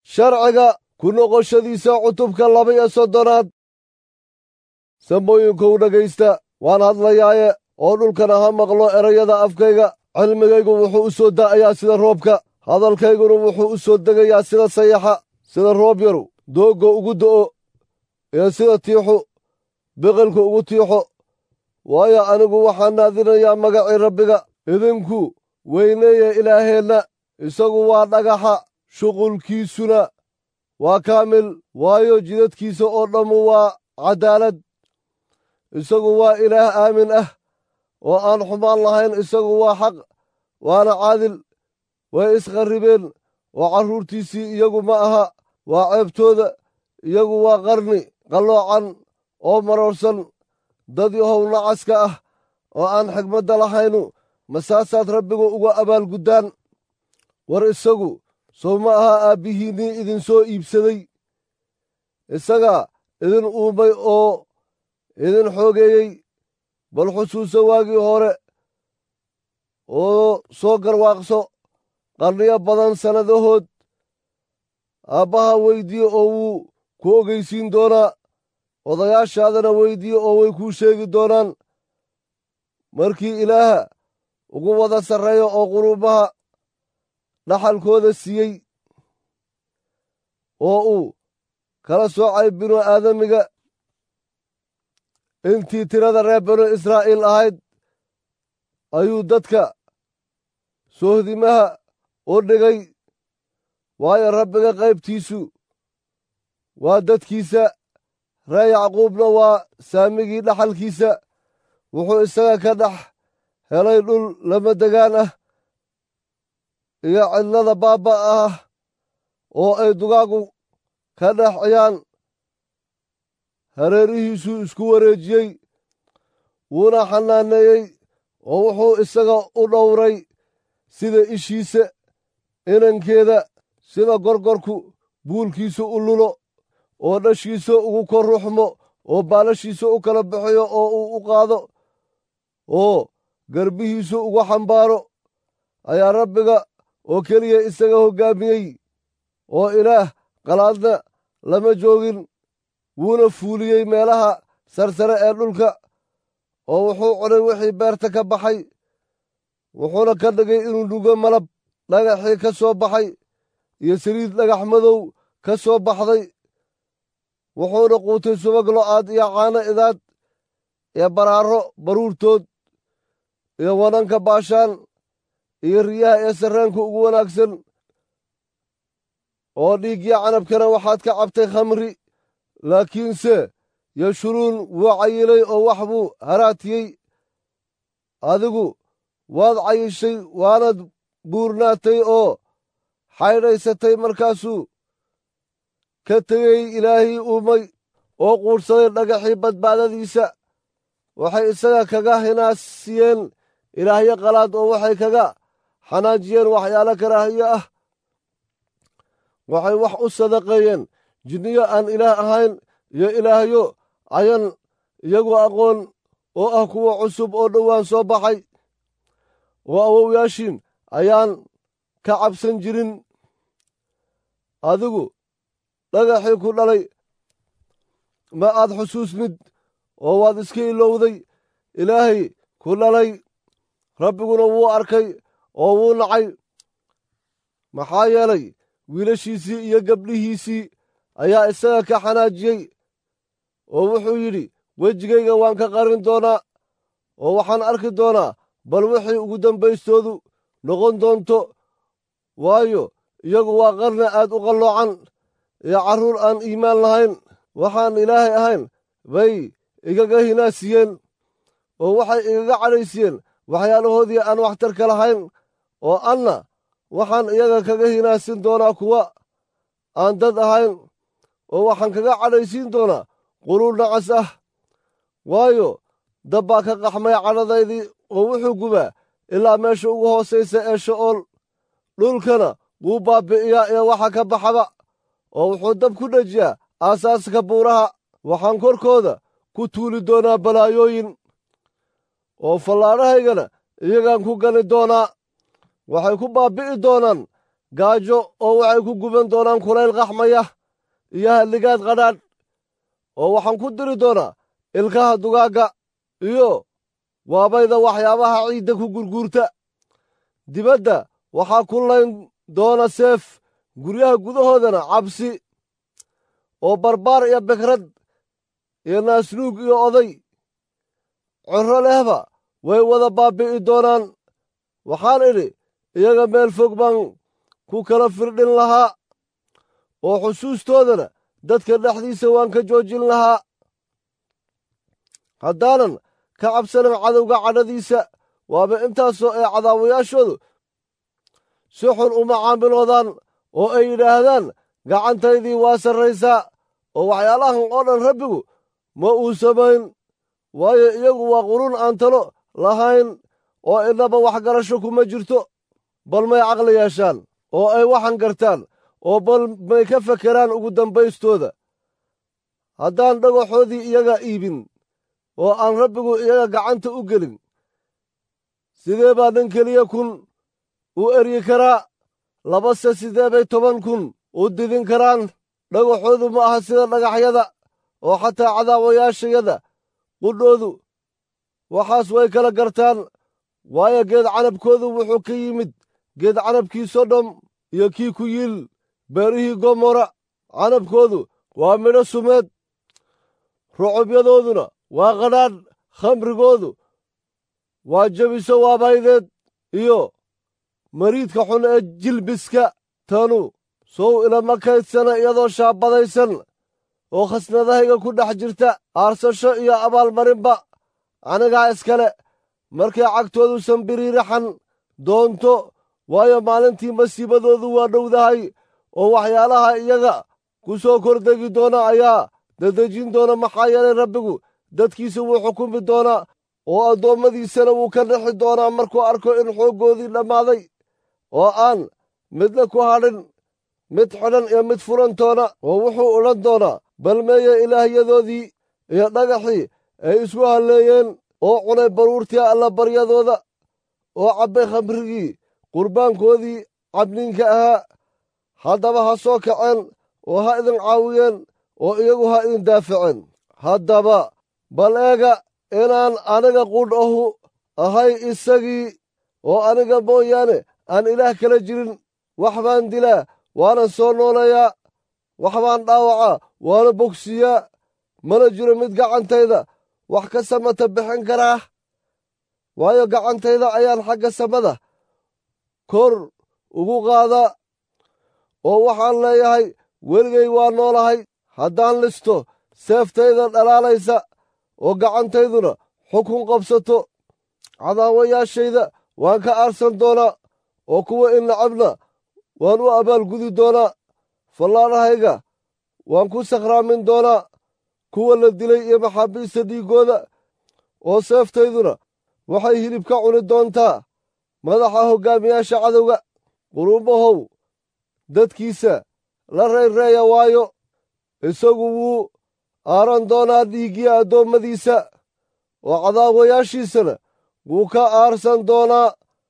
sharciga ku noqoshadiisa cutubka laba iyo soddonaad samooyinkow dhegaysta waan hadlayaaye oo dhulkana ha maqlo erayada afkayga cilmigaygu wuxuu u soo da'ayaa sida roobka hadalkayguna wuxuu u soo degayaa sida sayaxa sida roob yaru doogga ugu do'o iyo sida tiixu biqilka ugu tiixo waayo anigu waxaan naadinayaa magacii rabbiga idinku weyneeya ilaaheenna isagu waa dhagaxa shuqulkiisuna waa kaamil waayo jidadkiisa oo dhammu waa caddaalad isagu waa ilaah aamin ah oo aan xumaan lahayn isagu waa xaq waana caadil way iskharribeen oo carruurtiisii iyagu ma aha waa ceebtooda iyagu waa qarni qalloocan oo maroorsan dad yahow nacaska ah oo aan xigmadda lahaynu masaasaad rabbigu uga abaalguddaan war isagu sow ma aha aabbihiinnii idinsoo iibsaday isagaa idin uumay oo idin xoogeeyey bal xusuuso waagii hore oo soo garwaaqso qarniyo badan sannadahood aabbaha weyddiye oo wuu ku ogeysiin doonaa odayaashaadana weyddiye oo way kuu sheegi doonaan markii ilaaha ugu wada sarreeya oo quruumaha dhaxalkooda siiyey oo uu kala soocay binu aadamiga intii tirada reer banu israa'iil ahayd ayuu dadka soohdimaha u dhigay waayo rabbiga qaybtiisu waa dadkiisa ree yacquubna waa saamigii dhaxalkiisa wuxuu isaga ka dhex helay dhul lama degaan ah iyo cidlada baabba ah oo ay dugaagu ka dhex ciyaan hareerihiisuu isku wareejiyey wuuna xanaaneeyey oo wuxuu isaga u dhowray sida ishiisa inankeeda sida gorgorku buulkiisa u lulo oo dhashiisa ugu kor ruxmo oo baalashiisa u kala bixiyo oo uu u qaado oo garbihiisu ugu xambaaro ayaa rabbiga oo keliya isaga hoggaamiyey oo ilaah qalaadna lama joogin wuuna fuuliyey meelaha sarsare ee dhulka oo wuxuu cunay wixii beerta ka baxay wuxuuna ka dhigay inuu nugo malab dhagaxii ka soo baxay iyo saliid dhagax madow ka soo baxday wuxuuna quutay subag lo'aad iyo caano idaad iyo baraaro baruurtood iyo wananka baashaan iyo riyaha ee sarreenka ugu wanaagsan oo dhiigya canabkana waxaad ka cabtay khamri laakiinse yashuruun wuu cayilay oo wax buu haraatiyey adigu waad cayishay waanad buurnaatay oo xaydhaysatay markaasuu ka tegey ilaahii uumay oo quudhsaday dhagaxii badbaadadiisa waxay isaga kaga hinaasiyeen ilaahyo qalaad oo waxay kaga xanaajiyeen waxyaalo karaahiyo ah waxay wax u sadaqeeyeen jinniyo aan ilaah ahayn iyo ilaahyo ayan iyagu aqoon oo ah kuwa cusub oo dhowaan soo baxay oo awowyaashiin ayaan ka cabsan jirin adigu dhagaxii ku dhalay ma aad xusuusnid oo waad iska ilowday ilaahay ku dhalay rabbiguna wuu arkay oo wuu nacay maxaa yeelay wiilashiisii iyo gabdhihiisii ayaa isaga ka xanaajiyey oo wuxuu yidhi wejigayga waan ka qarin doonaa oo waxaan arki doonaa bal wixii ugu dambaystoodu noqon doonto waayo iyagu waa qarni aad u qalloocan iyo carruur aan iimaan lahayn waxaan ilaahay ahayn bay igaga hinaasiyeen oo waxay igaga cadhaysiyeen waxyaalahoodii aan waxtarka lahayn oo anna waxaan iyaga kaga hinaasin doonaa kuwa aan dad ahayn oo waxaan kaga cadhaysiin doonaa quluul nacas ah waayo dab baa ka qaxmay cadhadaydii oo wuxuu gubaa ilaa meesha ugu hoosaysa ee sha'ool dhulkana wuu baabbi'iyaa iyo waxa ka baxaba oo wuxuu dab ku dhejiyaa aasaaska buuraha waxaan korkooda ku tuuli doonaa balaayooyin oo fallaadhahaygana iyagaan ku gani doonaa waxay ku baabbi'i doonaan gaajo oo waxay ku guban doonaan kulayl qaxmaya iyo halligaad qadhaadh oo waxaan ku diri doonaa ilkaha dugaagga iyo waabayda waxyaabaha ciidda ku gurguurta dibadda waxaa ku layn doona seef guryaha gudahoodana cabsi oo barbaar iyo bekrad iyo naasnuug iyo oday corro lehba way wada baabbi'i doonaan waxaan idhi iyaga meel fog baan ku kala firdhin lahaa oo xusuustoodana dadka dhexdiisa waan ka joojin lahaa haddaanan ka cabsanan cadowga cadhadiisa waaba intaasoo ay cadaawayaashoodu si xun uma caamiloodaan oo ay yidhaahdaan gacantaydii waa sarraysaa oo waxyaalahan oo dhan rabbigu ma uu samayn waayo iyagu waa qurun aan talo lahayn oo idnaba waxgarasho kuma jirto bal may caqli yeeshaan oo ay waxan gartaan oo bal may ka fakeraan ugu dambaystooda haddaan dhagaxoodii iyaga iibin oo aan rabbigu iyaga gacanta u gelin sidee baa nin keliya kun u eryi karaa labase sidee bay toban kun u didin karaan dhagaxoodu ma aha sida dhagaxyada oo xataa cadaawayaashayada qudhoodu waxaas way kala gartaan waayo geed canabkoodu wuxuu ka yimid geed canabkii sodom iyo kii ku yiil beerihii gomora canabkoodu waa midho sumeed rucubyadooduna waa qadhaadh khamrigoodu waa jebiso waabaydeed iyo mariidka xun ee jilbiska tanu sow ilama kaydsana iyadoo shaabadaysan oo khasnadahayga ku dhex jirta aarsasho iyo abaalmarinba anigaa iskale markay cagtoodu sambiriiraxan doonto waayo maalintii masiibadoodu waa dhowdahay oo waxyaalaha iyaga ku soo kordegi doona ayaa dadejin doona maxaa yeelay rabbigu dadkiisa wuu xukumi doonaa oo addoommadiisana wuu ka dhixi doonaa markuu arko in xooggoodii dhammaaday oo aan midna ku hadhin mid xidhan iyo mid furantoona oo wuxuu odhan doonaa balmeeye ilaahyadoodii iyo dhagaxii ay isku halleeyeen oo cunay baruurtii allabaryadooda oo cabbay khamrigii qurbaankoodii cabniinka ahaa haddaba ha soo kaceen oo ha idin caawiyeen oo iyagu ha idin daafaceen haddaba bal eega inaan aniga qudh ahu ahay isagii oo aniga mooyaane aan ilaah kala jirin wax baan dilaa waanan soo nooleeyaa wax baan dhaawacaa waana bogsiyaa mana jiro mid gacantayda wax ka samata bixin karaa waayo gacantayda ayaan xagga samada kor ugu qaadaa oo waxaan leeyahay weligay waa noolahay haddaan listo seeftayda dhalaalaysa oo gacantayduna xukun qabsato cadaawayaashayda waan ka aarsan doonaa oo kuwa in nacabna waan u abaalgudi doonaa fallaadhahayga waan ku sakhraamin doonaa kuwa la dilay iyo maxaabiista dhiiggooda oo seeftayduna waxay hilib ka cuni doontaa madaxa hoggaamiyaasha cadowga quruumahow dadkiisa la reyrreeya waayo isagu wuu aaran doonaa dhiiggii addoommadiisa oo cadaawayaashiisana wuu ka aarsan doonaa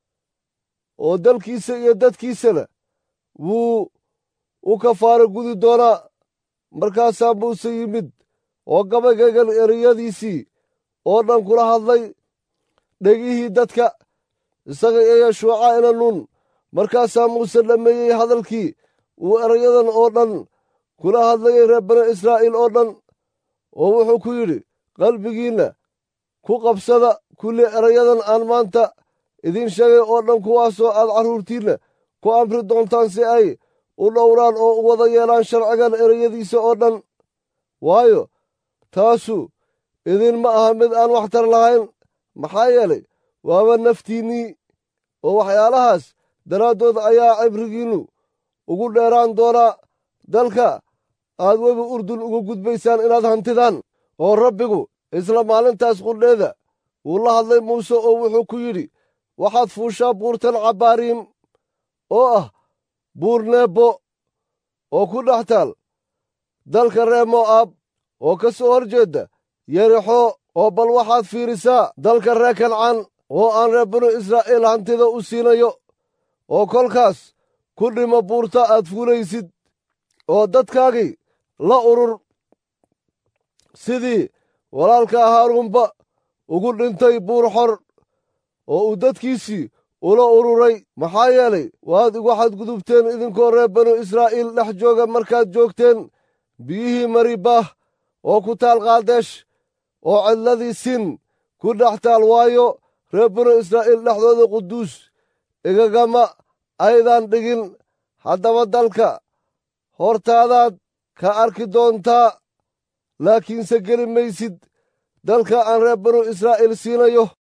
oo dalkiisa iyo dadkiisana wuu u kafaaro gudi doonaa markaasaa muuse yimid oo gabaygagan ereyadiisii oo dhan kula hadlay dhegihii dadka isaga iyo yeshuuca ina nuun markaasaa muuse dhammeeyey hadalkii uu erayadan oo dhan kula hadlayay reer bani israa'iil oo dhan oo wuxuu ku yidhi qalbigiinna ku qabsada kulli erayadan aan maanta idiin sheegay oo dhan kuwaasoo aad carruurtiinna ku amri doontaan si ay u dhowraan oo u wada yeelaan sharcigan ereyadiisa oo dhan waayo taasu idinma aha mid aan waxtar lahayn maxaa yeelay waaba naftiinnii oo waxyaalahaas daraaddood ayaa cibrigiinnu ugu dheeraan doonaa dalka aad webi urdun uga gudbaysaan inaad hantidaan oo rabbigu isla maalintaas qudheeda wuu la hadlay muuse oo wuxuu ku yidhi waxaad fuushaa buurtan cabbaariim oo ah buur neebbo oo ku dhex taal dalka reer mo'aab oo ka soo hor jeedda yerixo oo bal waxaad fiirisaa dalka reer kancaan oo aan reer binu israa'iil hantida u siinayo oo kolkaas ku ku dhimo buurta aad fuulaysid oo dadkaagii la urur sidii walaalka haaruunba ugu dhintay buur xor oo uu dadkiisii ula ururay maxaa yeelay waad igu xadgudubteen idinkoo reer banu israa'iil dhex jooga markaad joogteen biyihii maribaah oo ku taal qaadesh oo cidladii sin ku dhex taal waayo reer banu israa'iil dhexdooda quduus igagama aydan dhigin haddaba dalka hortaadaad ka arki doontaa laakiinse geli maysid dalka aan reer banu israa'iil siinayo